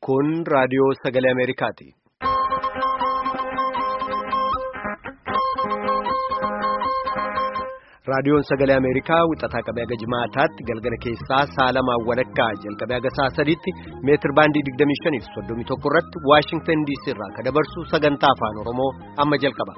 Kun raadiyoo sagalee Ameerikaati. Raadiyoon sagalee Ameerikaa wixataa qabee haga jimaataatti galgala keessaa saalamaan walakkaa jalqabee haga saa sadiitti meetir baandii 25 fi 31 irratti Waashingtan DC irraa kan dabarsu sagantaa afaan Oromoo amma jalqaba.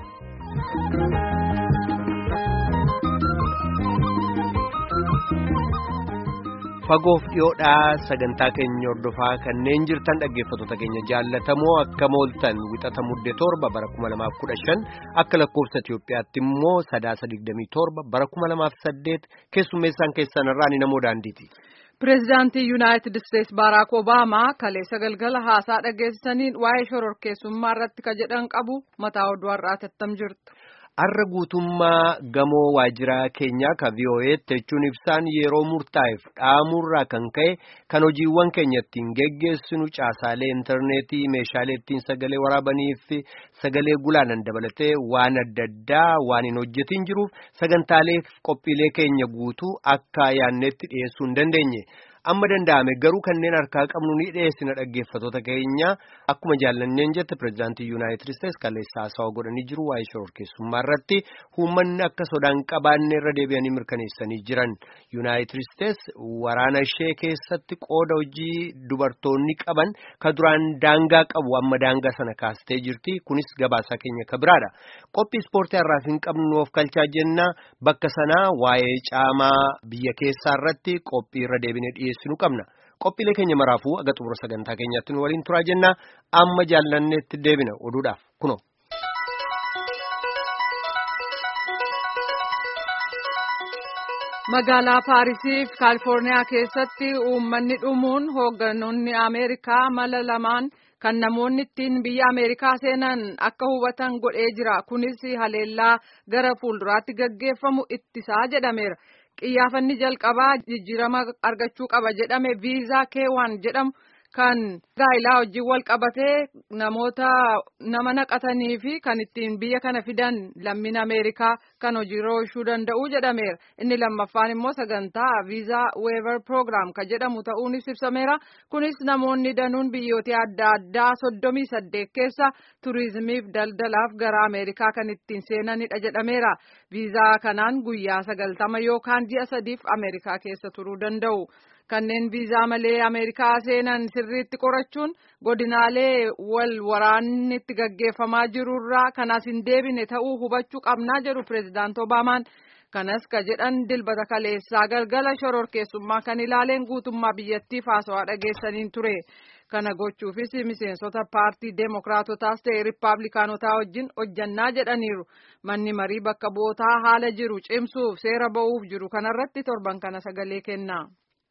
Fagoof dhiyoodhaa sagantaa keenya hordofaa kanneen jirtan dhaggeeffattoota keenya jaallatamoo akka mooltan wixata mudde torba bara 2015 akka lakkoofsa Itiyoophiyaatti immoo sadaasa 27 bara 2008 keessummeessaan keessan irraa ni namoo daandiiti. Pireezidaantii Yuunaayitid Isteetsi Baaraak Obaamaa kaleessa galgala haasaa dhageessisaniin waa'ee shororkeessummaa irratti ka jedhan qabu mataa oduu har'aati attam jirtu. Har'a guutummaa gamoo waajiraa keenyaa ka VOA'tti jechuun ibsaan yeroo murtaa'eef dhaamurraa kan ka'e kan hojiiwwan keenya ittiin geggeessinu caasaalee intarneetii meeshaalee ittiin sagalee waraabanii fi sagalee gulaanan dabalatee waan adda addaa waan hin hojjetin jiruuf sagantaalee qophiilee keenya guutuu akka yaannetti dhiyeessuu hin dandeenye. amma danda'ame garuu kanneen harkaa qabnu ni dhiyeessina dhaggeeffattoota keenya akkuma jaallanneen jette pireezidaantii yuunaayitid isteetsi kaleessa haasawaa godhanii jiru waa'ee shororkeessummaa irratti uummanni akka sodaan qabaanne irra deebi'anii mirkaneessanii jiran yuunaayitid isteetsi waraana ishee keessatti qooda hojii dubartoonni qaban ka duraan daangaa qabu amma daangaa sana kaastee jirti kunis gabaasaa keenya ka biraadha qophii ispoortii har'aaf hin qabnu of kalchaa jenna bakka sanaa waa'ee caamaa biyya keessaa irratti qophii irra deebine dhiyeessinu qabna qophiilee keenya maraafuu aga xumura sagantaa keenyaatti nu waliin turaa jenna amma jaallanneetti deebina oduudhaaf kuno. Magaalaa Paarisii fi Kaalifoorniyaa keessatti uummanni dhumuun hoogganoonni Ameerikaa mala lamaan kan namoonni ittiin biyya Ameerikaa seenan akka hubatan godhee jira. Kunis haleellaa gara fuulduraatti gaggeeffamu ittisaa jedhameera. Qiyyaafanni jalqabaa jijjiirama argachuu qaba jedhame viizaa keewwan jedhamu kan gaa'ilaa wajjin wal qabatee namoota nama naqatanii fi kan ittiin biyya kana fidan lammiin Ameerikaa kan hojiirra oolchuu danda'u jedhameera. Inni lammaffaan immoo sagantaa viizaa weever proogiraam kan jedhamu ta'uunis ibsameera. Kunis namoonni danuun biyyoota adda addaa soddomii saddeet keessa turizimiif daldalaaf gara Ameerikaa kan ittiin seenanidha jedhameera. Viizaa kanaan guyyaa sagaltama yookaan ji'a sadiif Ameerikaa keessa turuu danda'u. Kanneen viizaa malee Ameerikaa seenan sirriitti qorachuun godinaalee wal waraanni itti gaggeeffamaa jirurraa kanas hin deebine ta'uu hubachuu qabnaa jedhu pireezidaant Obaamaan. Kanas ka jedhan dilbata kaleessaa galgala shororkeessummaa kan ilaaleen guutummaa biyyattiif haasawaa dhageessaniin ture. Kana gochuufis miseensota paartii deemokiraatotaas ta'e riippaabilikaanotaa wajjin hojjannaa jedhaniiru. Manni marii bakka bu'ootaa haala jiru cimsuuf seera ba'uuf jiru kanarratti torban kana sagalee kenna.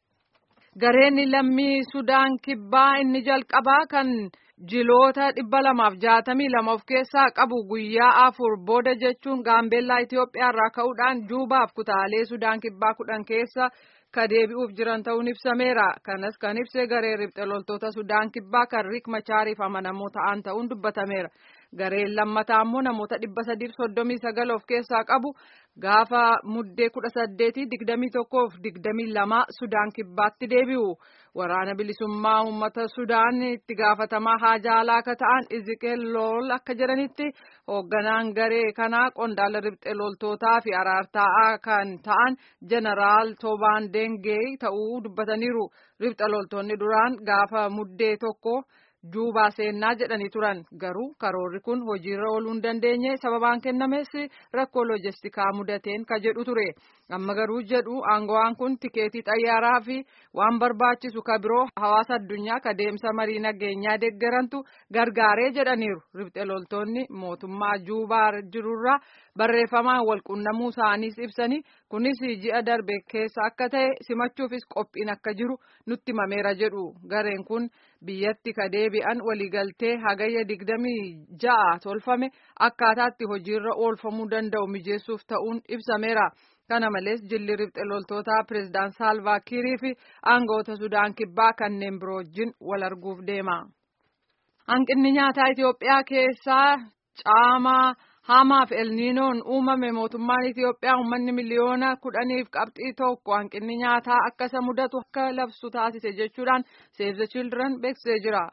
Gareen lammii Sudaan kibbaa inni jalqabaa kan jiloota dhibba lamaaf jaatamii lama of keessaa qabu guyyaa afur booda jechuun gaambeellaa Itoophiyaa irraa ka'uudhaan juubaaf kutaalee Sudaan kibbaa kudhan keessa ka deebi'uuf jiran ta'uun ibsameera. Kanas kan ibse garee riphxe loltoota Sudaan kibbaa kan Riik Machaariif amanamoo ta'an ta'uun dubbatameera. Gareen lammataa immoo namoota dhibba sadiif soddomii sagal of keessaa qabu gaafa muddee kudha saddeetii digdamii tokkoof digdamii lama Sudaan kibbaatti deebi'u. Waraana bilisummaa uummata Sudaan itti gaafatamaa haajaa alaa akka ta'an Iziqeel Lool akka jedhanitti hoogganaan garee kanaa qondaala riphxe loltootaa fi araartaa'aa kan ta'an Jeneraal Toobaan Dengee ta'uu dubbataniiru. Riphxe loltoonni duraan gaafa muddee tokko. Juubaa seennaa jedhanii turan garuu karoorri kun hojiirra ooluu hin dandeenye sababaan kennames rakkoo loojistikaa mudateen ka jedhu ture amma garuu jedhu aangawaan kun tikeetii xayyaaraa fi waan barbaachisu ka biroo hawaasa addunyaa ka deemsa marii nageenyaa deeggarantu gargaaree jedhaniiru riphxe loltoonni mootummaa juubaa jirurraa barreeffamaan walqunnamuu isaaniis ibsanii kunis ji'a darbe keessa akka ta'e simachuufis qophiin akka jiru nutti himameera jedhu gareen kun biyyatti ka deebi'an waliigaltee hagayya digdamii ja'a tolfame akkaataatti hojiirra oolfamuu danda'u mijeessuuf ta'uun ibsameera. Kana malees jilli riphxe loltootaa pireezidaant Saalvaa Kiirii fi aangawoota Sudaan kibbaa kanneen biroo wajjin wal arguuf deema. Hanqinni nyaataa Itoophiyaa keessaa caamaa hamaaf elniinoon uumame mootummaan Itoophiyaa uummanni miliyoona kudhaniif qabxii tokko hanqinni nyaataa akka isa mudatu akka labsu taasise jechuudhaan Save the Children beeksisee jira.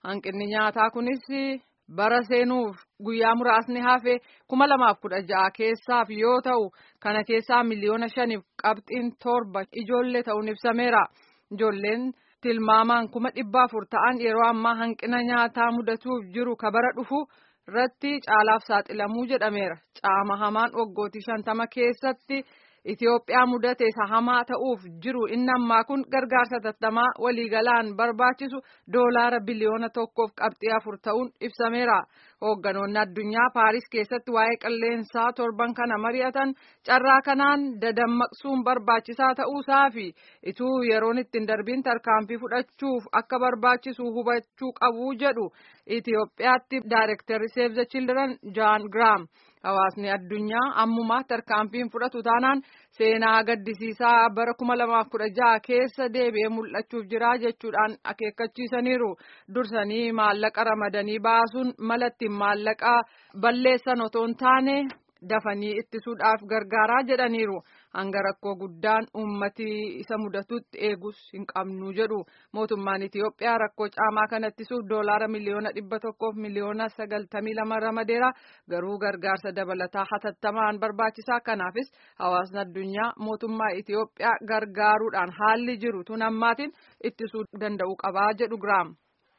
hanqinni nyaataa kunis bara seenuuf guyyaa muraasni hafe kuma lamaaf kudha ja'a keessaaf yoo ta'u kana keessaa miliyoona shaniif qabxiin torba ijoollee ta'uun ibsameera ijoolleen tilmaamaan kuma dhibba afur ta'an yeroo ammaa hanqina nyaataa mudatuuf jiru ka bara dhufu irratti caalaaf saaxilamuu jedhameera caama hamaan waggootii shantama keessatti. Itoophiyaa mudate isa hamaa ta'uuf jiru inni ammaa kun gargaarsa tattamaa waliigalaan barbaachisu doolaara biliyoona tokkoof qabxii afur ta'uun ibsameera. Hoogganoonni addunyaa Paaris keessatti waa'ee qilleensaa torban kana mari'atan carraa kanaan dadammaqsuun barbaachisaa ta'uusaa fi ituu yeroon ittiin darbiin tarkaanfii fudhachuuf akka barbaachisu hubachuu qabu jedhu Itoophiyaatti Daayirektarri Save the Children Jaan Giraam. Hawaasni addunyaa ammumaa tarkaanfiin fudhatu taanaan seenaa gaddisiisaa bara kuma lamaaf kudha jaha keessa deebi'ee mul'achuuf jira jechuudhaan akeekkachiisaniiru. Dursanii maallaqa ramadanii baasuun mala ittiin maallaqa balleessan otoo hin taane dafanii ittisuudhaaf gargaaraa jedhaniiru. Hanga rakkoo guddaan uummati isa mudatutti eegus hin qabnu jedhu. Mootummaan Itoophiyaa rakkoo caamaa kana ittisuuf doolaara miliyoona dhibba tokkoof miliyoona sagaltamii lama ramadeera. Garuu gargaarsa dabalataa hatattamaan barbaachisaa. Kanaafis hawaasni addunyaa mootummaa Itoophiyaa gargaaruudhaan haalli jiru tun ammaatiin ittisuu danda'u qabaa jedhu Giraam.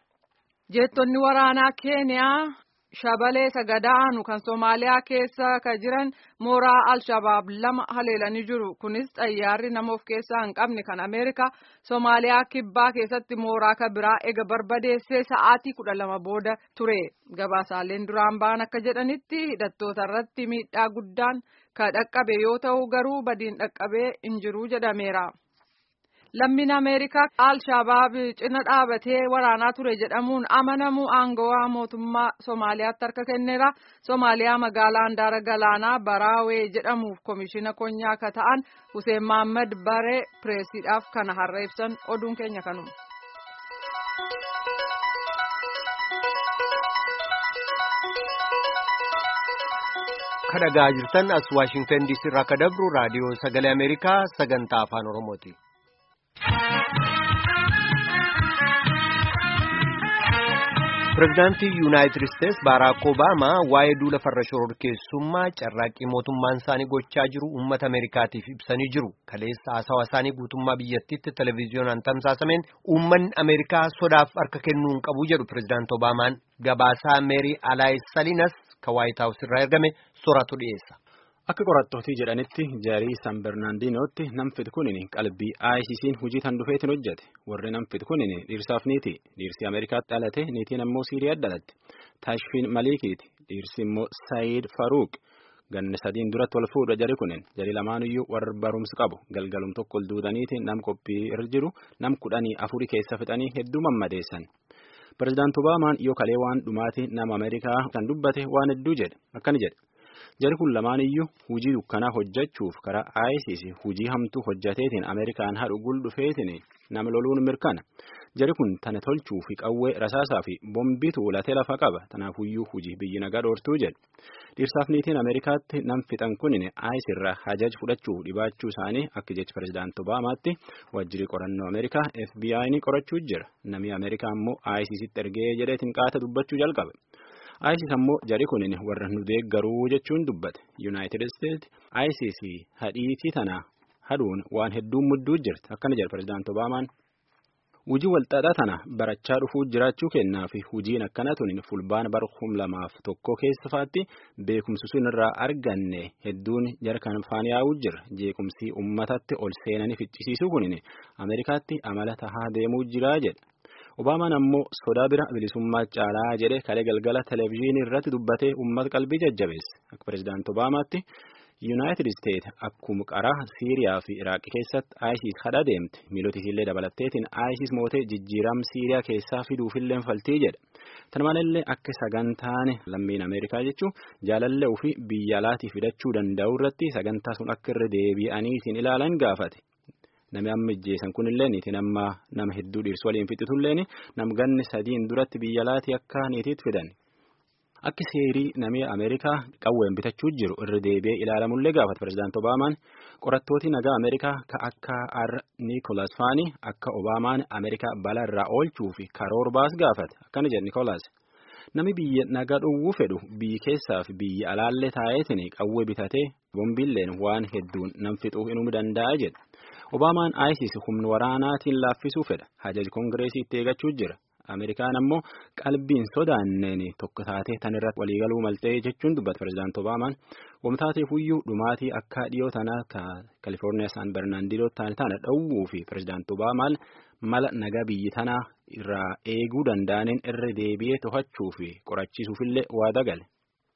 Jeettonni waraanaa Keeniyaa. shabalee sagadaanu kan Somaaliyaa keessa ka jiran mooraa Al-Shabaab lama haleelanii jiru. Kunis xayyaarri nama of keessaa hin qabne kan Ameerikaa Somaaliyaa kibbaa keessatti mooraa ka biraa ega barbadeessee sa'aatii kudha lama booda ture. Gabaasaaleen duraan ba'an akka jedhanitti hidhattoota irratti miidhaa guddaan ka dhaqqabe yoo ta'u garuu badiin dhaqqabee hin jiru jedhameera. Lammiin Ameerikaa Al-Shabaab cina dhaabatee waraanaa ture jedhamuun amanamu aangawaa mootummaa Somaaliyaatti harka kenneera. Somaaliyaa magaalaa handaara galaanaa Baraawee jedhamuuf komishina konyaa akka ta'an Hussein Mohaammed Baree pireesiidhaaf kana har'a ibsan oduun keenya kanuma. kadhagaa jirtan as waashingtan diisii irraa akka dabru raadiyoo sagalee ameerikaa sagantaa afaan oromooti. pirezidaantii yuunaayitid isteetsi baaraak obaamaa waa'ee duula farra shororkeessummaa carraaqqii mootummaan isaanii gochaa jiru uummata ameerikaatiif ibsanii jiru kaleessa haasawaa isaanii guutummaa biyyattiitti televiziyoonaan tamsaasameen uummanni ameerikaa sodaaf harka kennuu hin qabu jedhu pirezidaant obaamaan gabaasaa meerii alaay saliinas ka waayit haawus irraa ergame sooratu dhiyeessa. Akka qorattootii jedhanitti jarii San Bernaandinootti namfit kunin qalbii ICC'n hojii tan dhufeetiin hojjete. Warri namfit kunin dhiirsaaf niiti. Dhiirsi Ameerikaatti dhalate niitiin ammoo Siiriyaa dhalatte. Taashfiin Malikiiti. Dhiirsi immoo Saayid Faruuq. Ganna sadiin duratti wal fuudha jari kunin. Jari lamaanuyyuu warra barumsa qabu. Galgalum tokko ol duudaniiti nam qophii irra jiru nam kudhanii afurii keessa fixanii hedduu mammadeessan. Pireezidaanti Obaamaan yoo kalee waan dhumaati nama Ameerikaa kan dubbate waan hedduu jedhe. Akkani jedhe. Jari kun lamaan iyyuu hujii dukkanaa hojjechuuf karaa ISIS hujii hamtuu hojjateetiin Ameerikaan haadhu gul dhufeetiin nama loluun mirkana. Jari kun tana tolchuu fi qawwee rasaasaa fi bombii tuulatee lafa qaba. Tanaafuyyuu hujii biyyi nagaa dhoortuu jedhu. Dhiirsaaf niitiin Ameerikaatti nam fixan kunin ISIS irraa hajaj fudhachuu dhibaachuu isaanii akka jechi pireezidaanti Obaamaatti wajjirri qorannoo Ameerikaa FBI'n qorachuu jira. Namni Ameerikaa immoo ISISitti ergee jedheetiin qaata dubbachuu jalqabe. ISIS ammoo jari kunin warra nu deeggaruu jechuun dubbate. United States ISIS hadhiitii tana haduun waan hedduun mudduu jirti. Akkana jedha pireezidaanti Obaamaan. Hujii walxaxaa tana barachaa dhufuu jiraachuu kennaa fi hujiin akkana tunin fulbaan bara kum lamaaf tokko keessafaatti beekumsi sun irraa arganne hedduun jara kan faan yaa'uu jira. Jeequmsii uummatatti ol seenanii ficcisiisuu kunin Ameerikaatti amala tahaa deemuu jira jedha. Obaamaan ammoo sodaa bira bilisummaa caalaa jedhe kalee galgala televezyiinii irratti dubbatee uummata qalbii jajjabeesse. Akka pireezidaanti Obaamaatti Yuunaayitid Isteet akkuma qaraa Siiriyaa fi Iraaq keessatti ISIS hadha deemte miilotisiillee dabalatteetiin ISIS mootee jijjiiram Siiriyaa keessaa fiduufillee faltii jedha. Tana malallee akka sagantaan lammiin Ameerikaa jechuun jaalallee ofii biyya alaatii fidachuu danda'u irratti sagantaa sun akka irra deebi'aniitiin ilaalan gaafate. Nami amma ijjeessan kunillee niitiin amma nama hedduu dhiirsu waliin fixitulleen nam ganni sadiin duratti biyya alaatii akka niitiitti fidan. Akka seerii namni Ameerikaa qawween bitachuu jiru irra deebi'ee ilaalamullee gaafate pirezidaanti Obaamaan qorattooti nagaa Ameerikaa ka akka R. Niikoolaas Faanii akka Obaamaan Ameerikaa balaa irraa oolchuu fi karoora baas gaafate akkana jedhe Niikoolaas. Nami biyya nagaa dhowwuu fedhu biyyi keessaa fi biyya alaallee taa'eetiin qawwee bitatee bombiilleen waan hedduun nam fixuu inuu danda'a jedhe. Obaamaan ISIS humna waraanaatiin laaffisuu fedha. Hajaji Koongireesii itti eegachuu jira. Ameerikaan ammoo qalbiin sodaanneen tokko taatee tan irratti waliigaluu maltee jechuun dubbata pirezidaanti Obaamaan. Wamtaateef iyyuu dhumaatii akka dhiyoo tanaa Kalifoorniyaa Saan Bernaandinoo taane tana dhowwuu fi pirezidaanti Obaamaan mala nagaa biyyi tanaa irraa eeguu danda'aniin irra deebi'ee to'achuu fi qorachiisuufillee waada gale.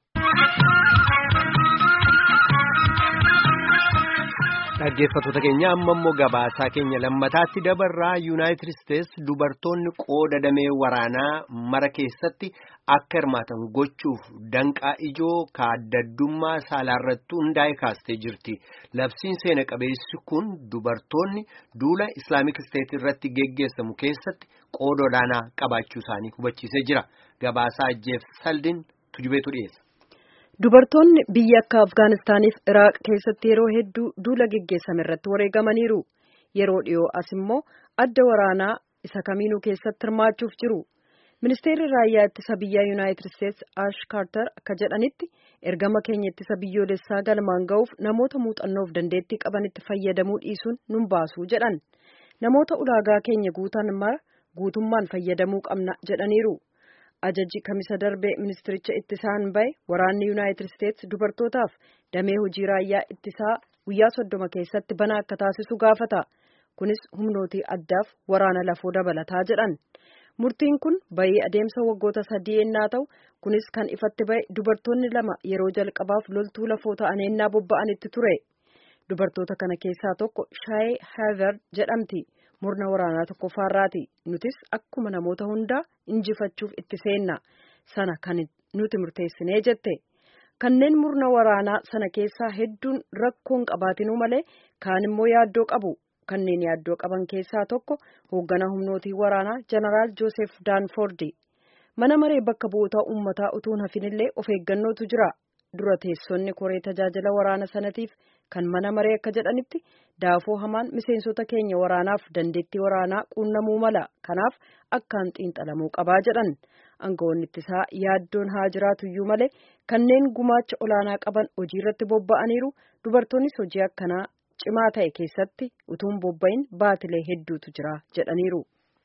Dhaggeeffattoota keenya amma immoo gabaasaa keenya lammataatti dabarraa yuunaayitid isteetsi dubartoonni qooda damee waraanaa mara keessatti akka hirmaatan gochuuf danqaa ijoo kaaddaddummaa saalaarratti hundaa'e kaastee jirti. Labsiin seena qabeessi kun dubartoonni duula islaamik isteet irratti geggeessamu keessatti qooda olaanaa qabaachuu isaanii hubachiisee jira. Gabaasaa Jeef Saldin tujubeetu dhiyeessa. Dubartoonni biyya akka Afgaanistaaniif Iraaq keessatti yeroo hedduu duula geggeessame irratti wareegamaniiru. Yeroo dhiyoo as immoo adda waraanaa isa kamiinuu keessatti hirmaachuuf jiru. Ministeerri raayyaa ittisa biyyaa Yuunaayitid Isteetsi Ash Kaartar akka jedhanitti ergama keenya ittisa biyyoolessaa galmaan ga'uuf namoota muuxannoof dandeettii qabanitti fayyadamuu dhiisuun nun baasu jedhan. Namoota ulaagaa keenya guutan mara guutummaan fayyadamuu qabna jedhaniiru. Ajajji kamisa darbee ministiricha ittisaan bahe waraanni Yuunaayitid Isteetsi dubartootaaf damee hojii raayyaa ittisaa guyyaa soddoma keessatti bana akka taasisu gaafata. Kunis humnootii addaaf waraana lafoo dabalataa jedhan. Murtiin kun bahii adeemsa waggoota sadii ennaa ta'u kunis kan ifatti bahe dubartoonni lama yeroo jalqabaaf loltuu lafoo ta'an ennaa bobba'anitti ture. Dubartoota kana keessaa tokko Shaayee Haavard jedhamti. murna waraanaa tokkoffaarraati nutis akkuma namoota hundaa injifachuuf itti seenna sana kan nuti murteessinee jette kanneen murna waraanaa sana keessaa hedduun rakkoon qabaatinuu malee kaan immoo yaaddoo qabu kanneen yaaddoo qaban keessaa tokko hoogganaa humnootii waraanaa jeneraal joosef daanfoordi mana maree bakka bu'oota uummataa utuun hafinillee of eeggannootu jira dura teessonni koree tajaajila waraana sanatiif kan mana maree akka jedhanitti daafoo hamaan miseensota keenya waraanaaf dandeettii waraanaa quunnamuu mala kanaaf akkaan xiinxalamuu qabaa jedhan aangawoonni ittisaa yaaddoon haa jiraatuyyuu malee kanneen gumaacha olaanaa qaban hojii irratti bobba'aniiru dubartoonnis hojii akkanaa cimaa ta'e keessatti utuun bobba'in baatilee hedduutu jira jedhaniiru.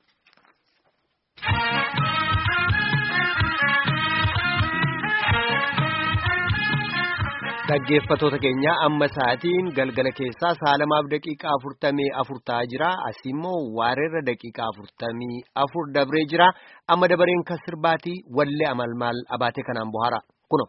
Dhaggeeffattoota keenya amma sa'aatiin galgala keessaa sa'a lamaaf daqiiqaa afurtamii afur ta'aa jira. Asii immoo waareerra daqiiqaa afurtamii afur dabree jira. Amma dabareen kan sirbaatii wallee amalmaal abaatee kanaan bohaara. Kuno.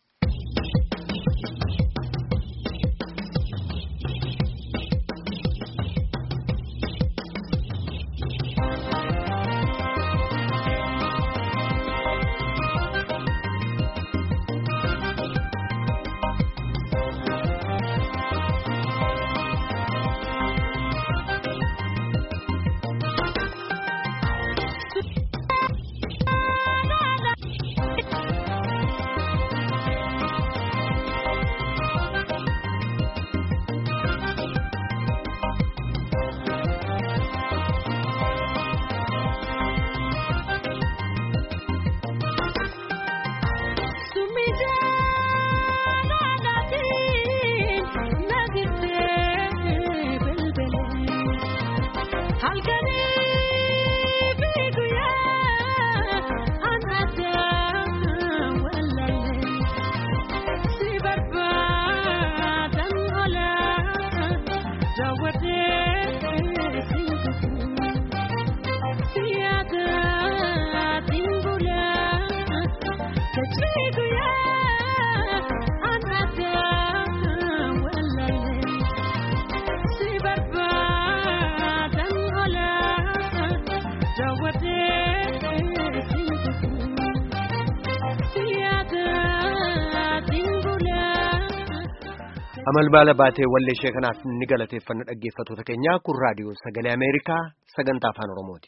amalmaala baatee wallee ishee kanaaf ni galateeffanna dhaggeeffattoota keenyaa kun raadiyoo sagalee ameerikaa sagantaa afaan oromooti.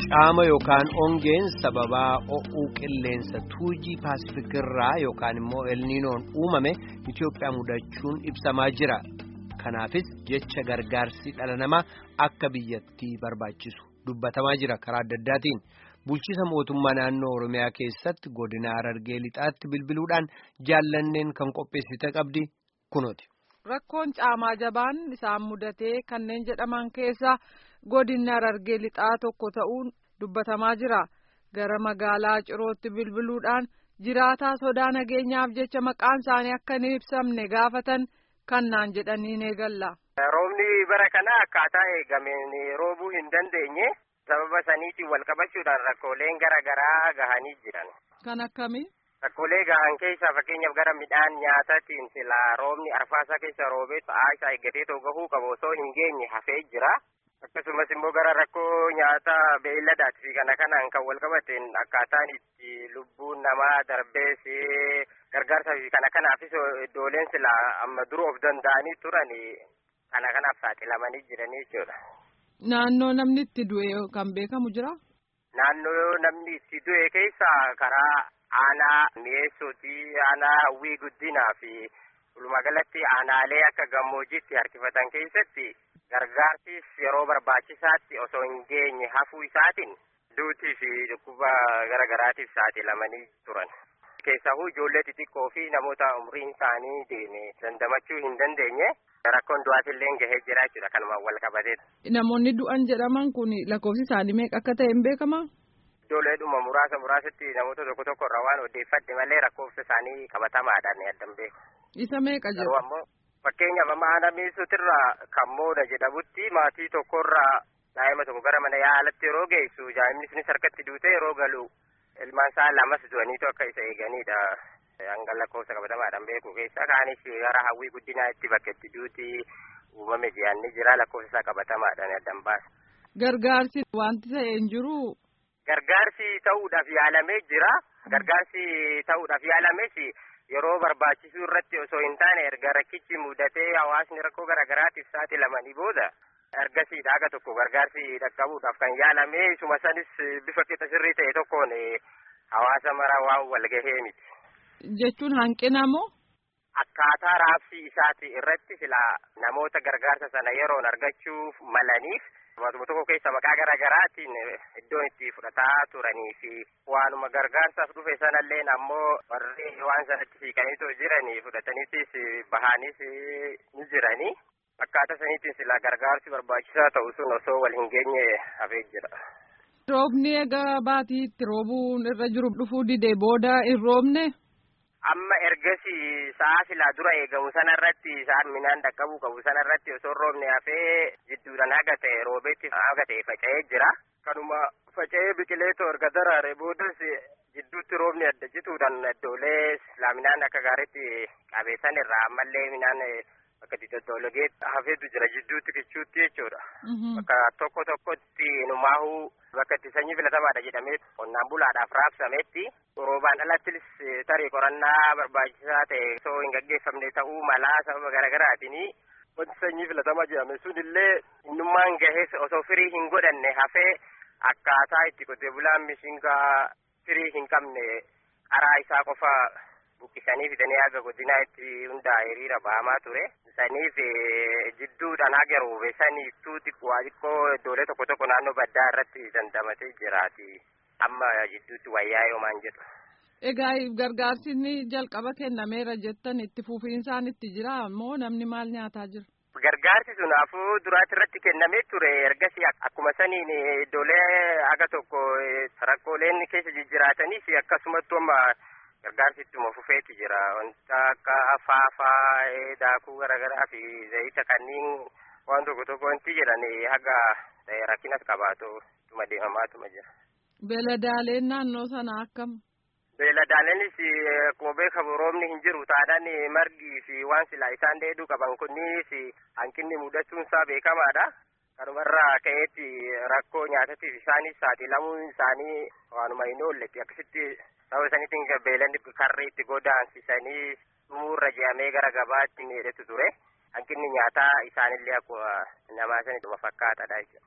Caama yookaan ongeen sababaa o'uu qilleensa tuujii paasifikirraa yookaan immoo elniinoon uumame Itoophiyaa mudachuun ibsamaa jira. Kanaafis jecha gargaarsi dhala namaa akka biyyattii barbaachisu dubbatamaa jira karaa adda addaatiin. Bulchiisa mootummaa naannoo Oromiyaa keessatti godina Harargee lixaatti bilbiluudhaan jaallanneen kan qopheessite qabdi kunooti. Rakkoon caamaa jabaan isaan mudatee kanneen jedhaman keessa godinni Harargee lixaa tokko ta'uun dubbatamaa jira. Gara magaalaa Cirootti bilbiluudhaan jiraataa sodaa nageenyaaf jecha maqaan isaanii akka hin ibsamne gaafatan kannaan jedhanii ni eegalla. Roobni bara kana akkaataa eegameen roobuu hin dandeenye sababa saniitiin wal qabachuudhaan rakkooleen gara garaa gahanii jiran. Kan akkamii? Rakkoolee gahan keessaa fakkeenyaaf gara midhaan nyaataatiin silaa roobni arfaasaa keessa roobee ta'aa isaa eeggatee too gahuu qabu osoo hin geenye hafee jira. Akkasumas immoo gara rakkoo nyaata beeyladaatii fi kana kanaan kan wal qabateen akkaataan itti lubbuun namaa darbees gargaarsaa fi kana kanaafis iddooleen silaa amma dura of danda'anii turan kana kanaaf saaxilamanii jiranii jechuudha. Naannoo namni itti du'e kan beekamu jira? Naannoo namni itti du'e keessa karaa aanaa mi'eessuuti aanaa hawwii guddinaa fi walumaagalatti aanaalee akka gammoojjiitti harkifatan keessatti gargaarsiis yeroo barbaachisaatti osoo hin geenye hafuu isaatiin duutii fi dhukkuba gara garaatiif saaxilamanii turan. Keessahuu ijoollee xixiqqoo fi namoota umriin isaanii deeme dandamachuu hin dandeenye rakkoon du'aatillee gahee jira jechuudha kanuma wal qabatee. Namoonni du'an jedhaman kun lakkoofsi isaanii meeqa akka ta'e hin beekamaa? Ijoolleedhuma muraasa muraasatti namoota tokko tokko irraa waan odeeffadhe malee lakkoofsa isaanii qabatamaadhaan addan beeku. Isa meeqa jiru? Garuu ammoo fakkeenyaaf amma haala miisuutirraa kan mooda jedhamutti maatii tokkorraa daa'ima tokko gara mana yaalatti yeroo geessu daa'imni sunis harkatti duute yeroo galu ilmaan isaa lamas du'aniitu akka isa eeganidha. Hanga lakkoofsa qabatamaadhaan beeku keessa kaanis gara hawwii guddinaa itti bakka itti duuti uumame ji'anni jira lakkoofsa isaa qabatamaadhaan addan baasa. Gargaarsi wanti ta'e hin jiru. Gargaarsi ta'uudhaaf yaalamee jira. Gargaarsi ta'uudhaaf yaalames yeroo barbaachisuu irratti osoo hin taane erga rakkichi mudatee hawaasni rakkoo garaagaraatiif saaxilamanii booda ergasiidha aga tokko gargaarsi dhaqqabuudhaaf kan yaalame isuma sanis bifa qixa sirrii ta'e tokkoon hawaasa mara waan walgahee miti. Jechuun hanqina moo? Akkaataa raabsii isaati irratti silaa namoota gargaarsa sana yeroon argachuuf malaniif Waantuma tokko keessa maqaa garaa garaatiin iddoon itti fudhataa turanii fi waanuma gargaarsaaf dhufe sanallee ammoo warri waan sanatti siiqaniitoo jiranii fudhataniitis bahaanis ni jiranii. Akkaataa saniitiin silaa gargaarsi barbaachisaa ta'u sun osoo wal hin geenye hafee jira. Roobni egaa baatii itti roobuun irra jiru dhufuu didee booda hin roobne. Amma ergasi sa'a silaa dura eegamu sanarratti sa'aan midhaan dhaqqabuu qabu sanarratti osoo roobne hafee jidduudhaan haga ta'e roobeetti haga ta'e faca'ee jira. Kanuma faca'ee biqileetoo erga daraare boodas jidduutti roobni adda cituudhaan iddoolee laaminaan akka gaariitti qabeessan irraa ammallee midhaan bakka itti doddologee hafeetu jira jidduutti kichuutti jechuudha. Bakka tokko tokkotti numaahuu bakka itti sanyii filatamaadha jedhamee qonnaan bulaadhaaf raabsametti roobaan alattis tarii qorannaa barbaachisaa ta'e osoo hin gaggeeffamne ta'uu malaa sababa garaagaraatiin wanti sanyii filatamaa jedhame sunillee innummaan gahee osoo firii hin godhanne hafee akkaataa itti qotee bulaan mishingaa firii hin qabne qaraa isaa qofa buqqisanii fidanii haga godinaa itti hundaa'e hiriira ba'amaa ture. Saniif jidduudhaan haga roobe saniittuu xiqqoo xiqqoo iddoolee tokko tokko naannoo baddaa irratti dandamatee jiraati. Amma jidduutti wayyaa yoomaan jedhu. Egaa gargaarsi inni jalqaba kennameera jettan itti fufiinsaan itti jira moo namni maal nyaataa jira? Gargaarsi sun afuu duraatti irratti kennamee ture ergasii akkuma saniin iddoolee haga tokko rakkooleen keessa jijjiraatanis akkasumattuu amma gargaarsi ittuma fufeeti jira wanta akka faafaa daakuu garaagaraa fi zayita kanneen waan tokko tokko wanti jedhan haga rakkinas qabaatu ittuma deemamaatuma jira. Beeladaaleen naannoo sana akkam? Beeladaaleenis akkuma beekamu roobni hin jiru taadhaan margii fi waan silaa isaan dheeduu qaban kunniinis hanqinni mudachuun isaa beekamaadha. Kanumarraa ka'eetti rakkoo nyaatatiif isaanis saaxilamuun isaanii waanuma hin oolletti akkasitti sababa saniitiin beelanni karri itti godaansisanii dhumuurra je'amee gara gabaatti miidhetu ture. Hanqinni nyaataa isaanillee akkuma namaa sanidhuma fakkaatadha jechuudha.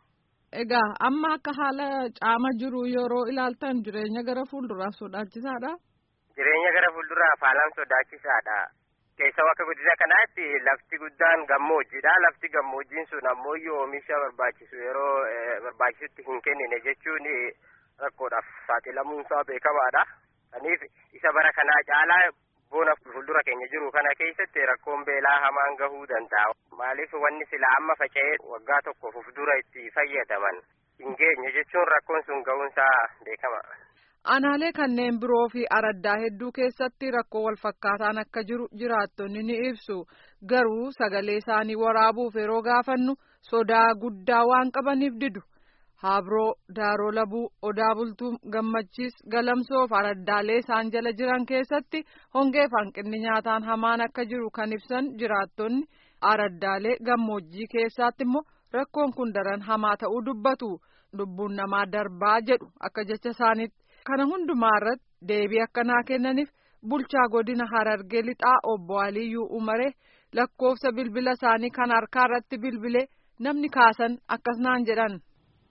Egaa amma akka haala caama jiru yeroo ilaaltan jireenya gara fuulduraa sodaachisaadha. Jireenya gara fuulduraaf haalaan sodaachisaadha. Keessaa akka guddisa kanaatti lafti guddaan gammoojjiidha. Lafti gammoojjiin sun ammoo oomisha barbaachisu yeroo barbaachisutti hin kennine jechuun rakkoodhaaf saaxilamuunsaa beekamaadha. Kanaaf isa bara kanaa caalaa bona fuuldura keenya jiru kana keessatti rakkoon beelaa hamaan gahuu danda'a. Maaliif wanni sila amma faca'ee waggaa tokkoof of dura itti fayyadaman hin geenye jechuun rakkoon sun gahuunsaa beekama. Aanaalee kanneen biroo fi araddaa hedduu keessatti rakkoo wal fakkaataan akka jiru jiraattonni ni ibsu. Garuu sagalee isaanii waraabuuf yeroo gaafannu sodaa guddaa waan qabaniif didu. Habroo, Daaroo Labuu, Odaa Bultuu, Gammachiis, Galamsoo fi araddaalee isaan jala jiran keessatti hongee fi hanqinni nyaataan hamaan akka jiru kan ibsan jiraattonni araddaalee gammoojjii keessatti immoo rakkoon kun daran hamaa ta'uu dubbatu. Lubbuun namaa darbaa jedhu akka jecha isaaniitti. Kana hundumaa irratti deebii akkanaa kennaniif bulchaa godina Harargee lixaa obbo Aliyyuu Umaree lakkoofsa bilbila isaanii kan harkaa irratti bilbilee namni kaasan akkas naan jedhan.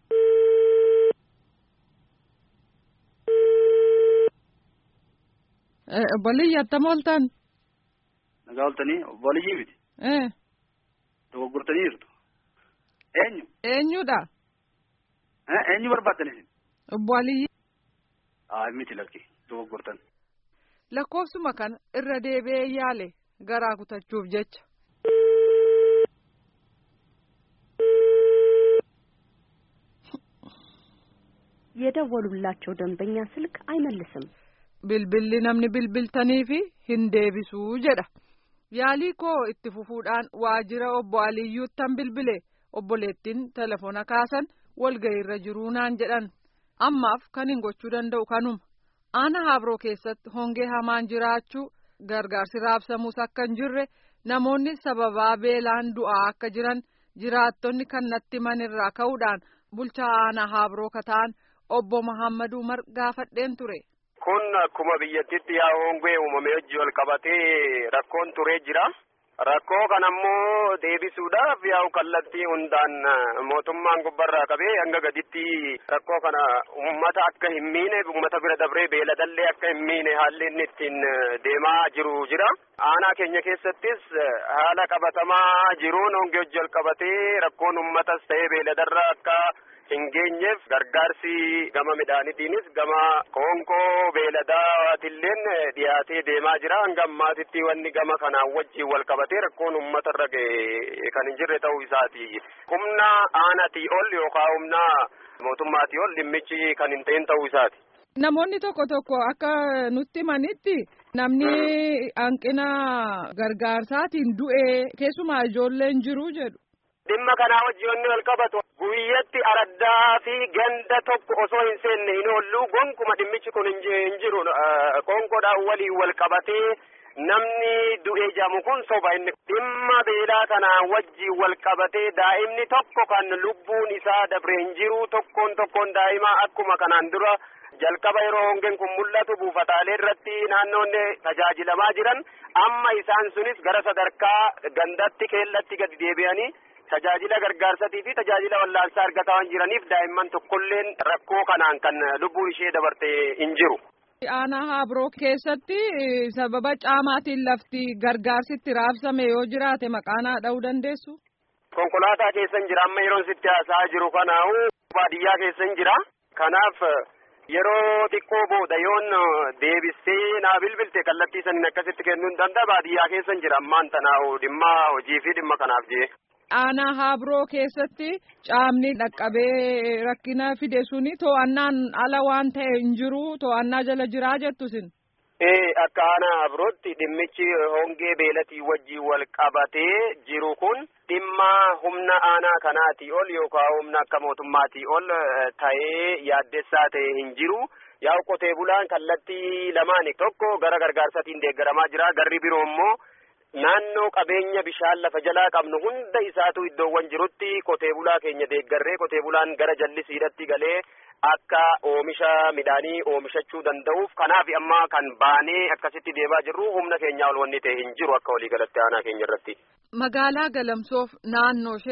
Obbo Aliyyi attam ooltan? Nagaa ooltanii obbo Aliyyii miti. Dogoggortanii jirtu. Eenyu? Eenyudha? Eenyu barbaaddan? Obbo Aliyyi. Haa miti lakki dogoggortan. Lakkoofsuma kana irra deebi'ee yaale garaa kutachuuf jecha. የደወሉላቸው ደንበኛ ስልክ አይመልስም። Bilbilli namni bilbiltaniifi hin deebisuu jedha. Yaalii koo itti fufuudhaan waajjira obbo Aliyyuuttan bilbile obboleettiin telefoona kaasan walgahiirra jiruu naan jedhan. Ammaaf kan hin gochuu danda'u kanuma. Aana Habroo keessatti hongee hamaan jiraachuu gargaarsi raabsamuus akka hin jirre namoonni sababaa beelaan du'aa akka jiran jiraattonni kan natti manirraa ka'uudhaan bulchaa Aanaa Habroo kataan obbo Muhammad Umar gaafadheen ture. Kun akkuma biyyattitti yaa hongee uumamee hojii wal qabatee rakkoon turee jira. Rakkoo kanammoo deebisuudhaaf yaa'u kallattii hundaan mootummaan gubbarraa qabee hanga gaditti rakkoo kana uummata akka hin miine uummata bira dabree beeladallee akka hin miine haalli inni ittiin deemaa jiru jira. Aanaa keenya keessattis haala qabatamaa jiruun hongee hojii wal qabatee rakkoon uummatas ta'ee beeladarra akka hin geenyeef gargaarsi gama midhaanitiinis gama qoonqoo beeladaatilleen dhiyaatee deemaa jira hanga ammaatitti wanni gama kanaan wajjiin wal qabatee rakkoon uummata irra ga'e kan hin jirre ta'uu isaati humna aanatii ol yookaan humna mootummaatii ol dhimmichi kan hin ta'in ta'uu isaati. Namoonni tokko tokko akka nutti himanitti namni hanqina gargaarsaatiin du'ee keessumaa ijoolleen jiru jedhu. Dhimma kanaa wajjin wanni wal qabatu guyyatti araddaa fi ganda tokko osoo hin seenne hin oollu gonkuma dhimmichi kun hin jiru qoonqoodhaan waliin wal qabatee namni du'ee jedhamu kun soba inni dhimma beelaa kanaan wajjin wal qabatee daa'imni tokko kan lubbuun isaa dabre hin jiru tokkoon tokkoon daa'imaa akkuma kanaan dura jalqaba yeroo hongeen kun mul'atu buufataalee irratti naannoonni tajaajilamaa jiran amma isaan sunis gara sadarkaa gandatti keellatti gadi deebi'anii. tajaajila gargaarsatii fi tajaajila wallaansaa argataa waan jiraniif daa'imman tokkolleen rakkoo kanaan kan lubbuun ishee dabarte hin jiru. Aanaa Habroo keessatti sababa caamaatiin lafti gargaarsitti raabsame yoo jiraate maqaanaa dha'uu dandeessu. Konkolaataa keessa hin jira amma yeroon sitti haasa'aa jiru kanaa'u baadiyyaa keessa hin jira. Kanaaf yeroo xiqqoo booda yoon deebistee naa bilbilte kallattii sanin akkasitti kennuu hin danda'a baadiyyaa keessa hin jira ammaan tanaa'u dhimma hojii fi dhimma kanaaf jee. Aanaa Habroo keessatti caamni dhaqqabee rakkina fide suni to'annaan ala waan ta'e hin jiru to'annaa jala jiraa jettusin. Ee akka aanaa Habrootti dhimmichi hongee beelatii wajjin wal qabatee jiru kun dhimma humna aanaa kanaatii ol yookaan humna akka mootummaatii ol ta'ee yaaddessaa ta'e hin jiru. Yaa'u qotee bulaan kallattii lamaani tokko gara gargaarsatiin deeggaramaa jira garri biroo immoo. Naannoo qabeenya bishaan lafa jalaa qabnu hunda isaatu iddoowwan jirutti qotee bulaa keenya deeggarree qotee bulaan gara jallisiidhatti galee akka oomisha midhaanii oomishachuu danda'uuf kanaaf amma kan baanee akkasitti deemaa jirru humna keenyaa ol wanni ta'e hin jiru akka waliigalatti aanaa keenya irratti. Magaalaa Galamsoof naannoo isheetti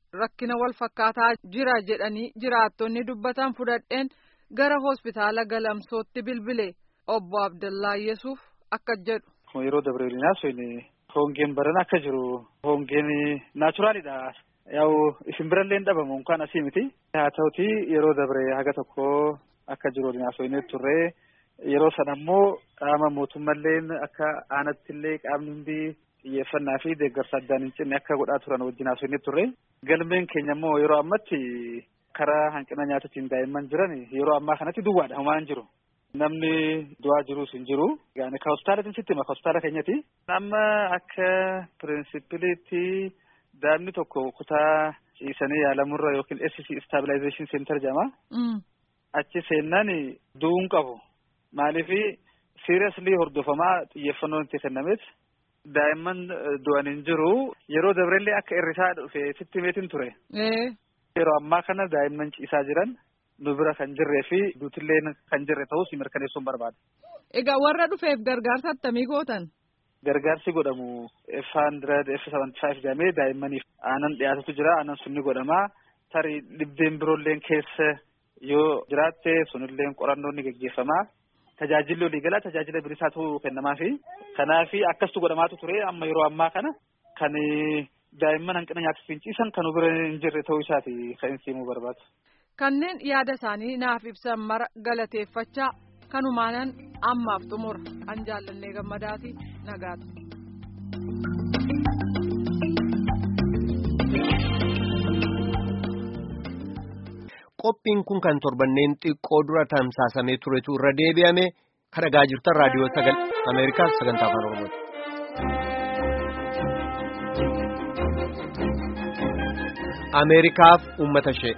rakkina wal fakkaataa jira jedhanii jiraattonni dubbatan fudhadheen gara hospitaala galamsootti bilbile obbo Abdallaa Yesuuf akka jedhu. Yeroo dabreelinaa sun hongeen baran akka jiru hongeen naachuraalidha. Yaa'u isin birallee hin dhabamu kan asii miti. Haa ta'uti yeroo dabre haga tokko akka jiru waliin haasofnee turre yeroo sana immoo qaama mootummalleen akka aanatti illee qaamni hundi xiyyeeffannaa fi deeggarsa addaan hin cinne akka godhaa turan wajjin haasofnee turre. Galmeen keenya immoo yeroo ammatti karaa hanqina nyaatatiin daa'imman jiran yeroo ammaa kanatti duwwaadha homaa hin jiru. Namni du'aa jirus hin jiru. Yaani ka hospitaalatiin sitti hima ka hospitaala keenyati. Amma akka pirinsipiliitti daa'imni tokko kutaa ciisanii yaalamurra yookiin SC stabilization center jedhama. Achi seennaan du'uun qabu. Maaliif seriously hordofamaa xiyyeeffannoon itti kennameef daa'imman du'an hin jiru. Yeroo dabrellee akka irrisaa dhufe sitti himeetiin ture. Yeroo ammaa kana daa'imman ciisaa jiran nu bira kan jirree fi duutillee kan jirre ta'us mirkaneessuun barbaada. Egaa warra dhufeef gargaarsa attamii gootan? Gargaarsi godhamu F hundred F seventy five jedhamee daa'immaniif aanan dhiyaatutu jira. Aanan sunni godhama. Tarii dhibdeen biroolleen keessa yoo jiraatte sunilleen qorannoon ni geggeeffama. Tajaajilli waliigalaa tajaajila bilisaatu kennamaafi. Kanaafi akkasitu godhamaatu ture amma yeroo ammaa kana kan daa'imman hanqina nyaataaf ciisan kan bira hin jirre ta'uu isaati kan inni himuu barbaadu. Kanneen yaada isaanii naaf ibsan mara galateeffachaa kanumaanan ammaaf xumura an jaallannee gammadaati nagaatu. Qophiin kun kan torbanneen xiqqoo dura tamsaasamee turetu irra deebi'ame kan dhagaa jirtan raadiyoo sagal Ameerikaa sagantaa afaan Oromooti. Ameerikaaf uummata ishee.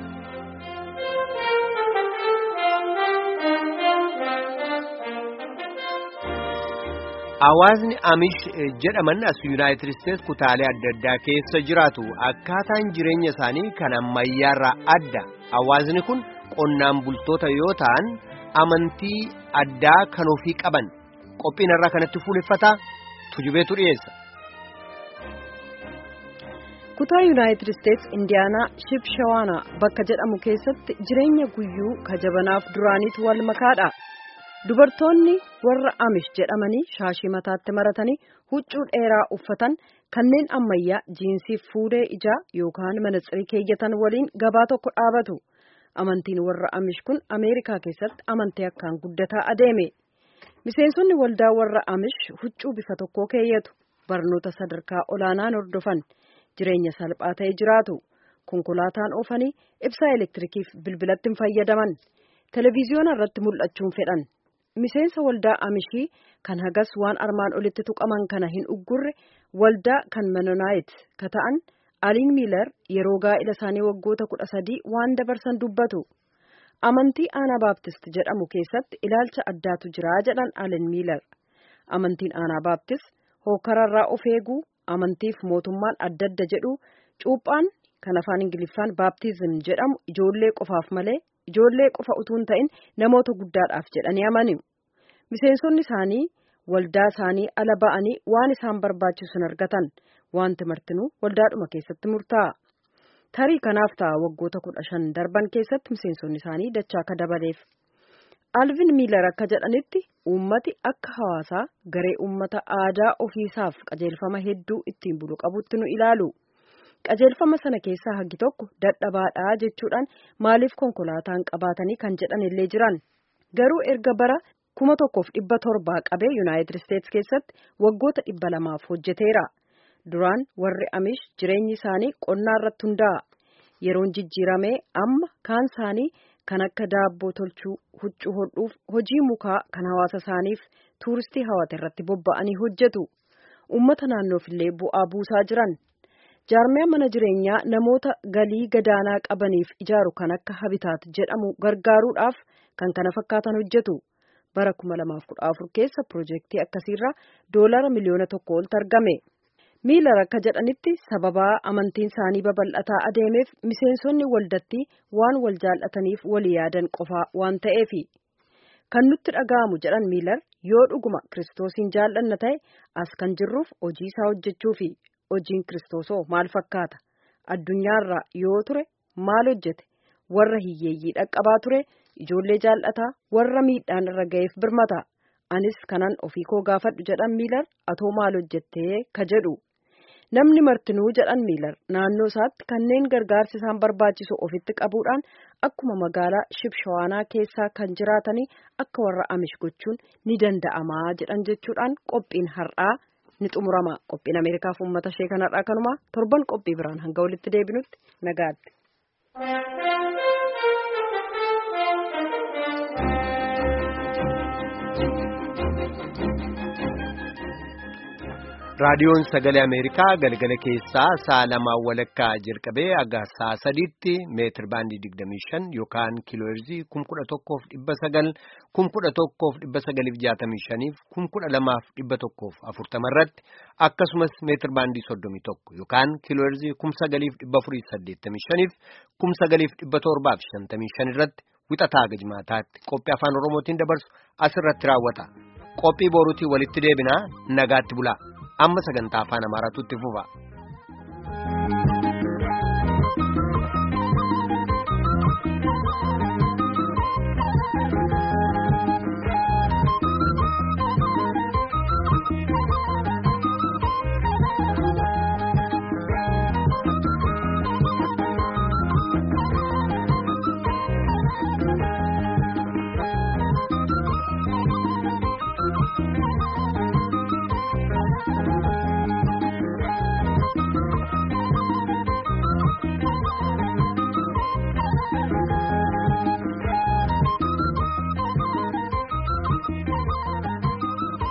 Hawaasni Amish jedhaman as Yuunaayitid Isteets kutaalee adda addaa keessa jiraatu akkaataan jireenya isaanii kan ammayyaarraa adda. Hawaasni kun qonnaan bultoota yoo ta'an amantii addaa kan ofii qaban qophiin irraa kanatti fuuleffataa tujubeetu dhiyeessa. kutaa yuunaayitid isteets indiyaanaa shibshawaana bakka jedhamu keessatti jireenya guyyuu kajabanaaf duraaniitu wal makaadha dubartoonni warra amish jedhamanii shaashii mataatti maratanii huccuu dheeraa uffatan kanneen ammayyaa jiinsiif fuudhee ijaa yookaan manatsirii keeyyatan waliin gabaa tokko dhaabatu amantiin warra amish kun ameerikaa keessatti amantii akkaan guddataa adeeme miseensonni waldaa warra amish huccuu bifa tokkoo keeyyatu barnoota sadarkaa olaanaan hordofan. jireenya salphaa ta'e jiraatu konkolaataan oofanii ibsaa elektirikiif bilbilatti hin fayyadaman televiziyoona irratti mul'achuun fedhan miseensa waldaa amishii kan hagas waan armaan olitti tuqaman kana hin uggurre waldaa kan menonaayit ka ta'an aliin miilar yeroo gaa'ila isaanii waggoota kudha sadii waan dabarsan dubbatu amantii aanaa baaptist jedhamu keessatti ilaalcha addaatu jira jedhan aliin miilar amantiin aanaa baaptist hookararraa of eeguu amantiif mootummaan adda adda jedhu cuuphaan kan afaan ingiliffaan baaptizim jedhamu ijoollee qofaaf malee ijoollee qofa utuu hin ta'in namoota guddaadhaaf jedhanii amanu miseensonni isaanii waldaa isaanii ala ba'anii waan isaan barbaachisu hin argatan wanti martinuu waldaadhuma keessatti murtaa'a tarii kanaaf ta'a waggoota kudha shan darban keessatti miseensonni isaanii dachaa akka dabaleef. alvin miilar akka jedhanitti uummati akka hawaasaa garee uummata aadaa ofiisaaf qajeelfama hedduu ittiin bulu qabutti nu ilaalu qajeelfama sana keessaa hagi tokko dadhabaadhaa jechuudhaan maaliif konkolaataan qabaatanii kan jedhan illee jiran garuu erga bara kuma tokkoof dhibba torbaa qabee yuunaayitid isteets keessatti waggoota dhibba lamaaf hojjeteera duraan warri amish jireenyi isaanii qonnaa irratti hundaa'a yeroon jijjiiramee amma kaan isaanii. kan akka daabboo tolchuu huccuu hodhuuf hojii mukaa kan hawaasa isaaniif tuuristii hawwata irratti bobba'anii hojjetu uummata naannoof illee bu'aa buusaa jiran jaarmiyaa mana jireenyaa namoota galii gadaanaa qabaniif ijaaru kan akka habitaat jedhamu gargaaruudhaaf kan kana fakkaatan hojjetu bara 2014 keessa piroojeektii akkasiirraa doolara miliyoona tokko oltu argame. miilar akka jedhanitti sababaa amantiin isaanii babal'ataa adeemeef miseensonni waldatti waan wal jaallataniif walii yaadan qofaa waan ta'eefi kan nutti dhaga'amu jedhan miilar yoo dhuguma kiristoosiin jaallanna ta'e as kan jirruuf hojii isaa hojjechuu fi hojiin kiristoosoo maal fakkaata addunyaarraa yoo ture maal hojjete warra hiyyeeyyii dhaqqabaa ture ijoollee jaallataa warra miidhaan irra ga'eef birmata anis kanan ofii koo gaafadhu jedhan miilar atoo maal hojjettee ka jedhu namni martinuu jedhan miilar naannoo isaatti kanneen gargaarsi isaan barbaachisu ofitti qabuudhaan akkuma magaalaa shibshawaanaa keessaa kan jiraatanii akka warra amish gochuun ni danda'amaa jedhan jechuudhaan qophiin har'aa ni xumurama qophiin ameerikaaf uummata ishee kanarraa kanuma torban qophii biraan hanga walitti deebinutti nagaatti. raadiyoon sagalee ameerikaa galgala keessaa sa'a lamaan walakkaa jalqabee hanga sa'a sadiitti meetir baandii digdamii shan yookaan kiilooherzii kum kudha tokkoof dhibba sagal kum kudha tokkoof dhibba sagaliif jaatamii shaniif kum kudha lamaaf dhibba tokkoof afurtama irratti akkasumas meetir baandii soddomii tokko yookaan kiilooherzii kum sagaliif dhibba afurii saddeettamii shaniif kum sagaliif dhibba torbaaf shantamii shan irratti wixataa gajmaataatti qophii afaan oromootiin dabarsu asirratti raawwata qophii boruutii walitti deebinaa nagaatti bulaa. amma sagantaa afaan amaaraatu itti fufa.